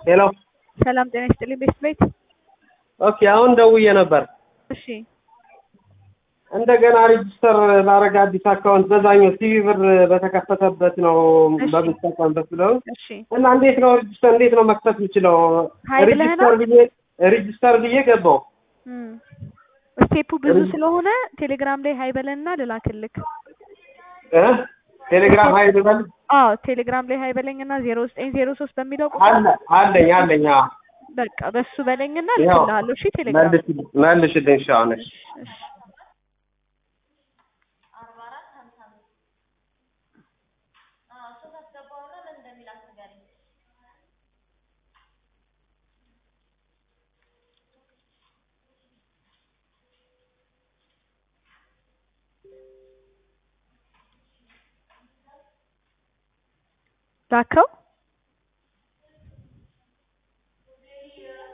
ሄሎ ሰላም ጤና ይስጥልኝ ቤስት ቤት። ኦኬ አሁን ደውዬ ነበር። እሺ እንደገና ሬጅስተር ላረግ አዲስ አካውንት በዛኛው ሲቪ ብር በተከፈተበት ነው እሺ። በምትጠቀምበት ብለው እሺ እና እንዴት ነው ሬጅስተር እንዴት ነው መክፈት የምችለው? ሀይ ብለህ ነው? ሬጅስተር ብዬ ሬጅስተር ብዬ ገባው። እም። ስቴፑ ብዙ ስለሆነ ቴሌግራም ላይ ሀይ በለንና ልላክልክ። እ ቴሌግራም ሀይል በል አዎ ቴሌግራም ላይ ሀይ በለኝና ዜሮ ዘጠኝ ዜሮ ሶስት በሚለው ቁጥር አለ አለኝ አለኝ። አዎ በቃ በሱ በለኝና ያው ልክልሃለሁ። እሺ ቴሌግራም መልስ መልሽልኝ። እሺ አሁን እሺ እሺ ላከው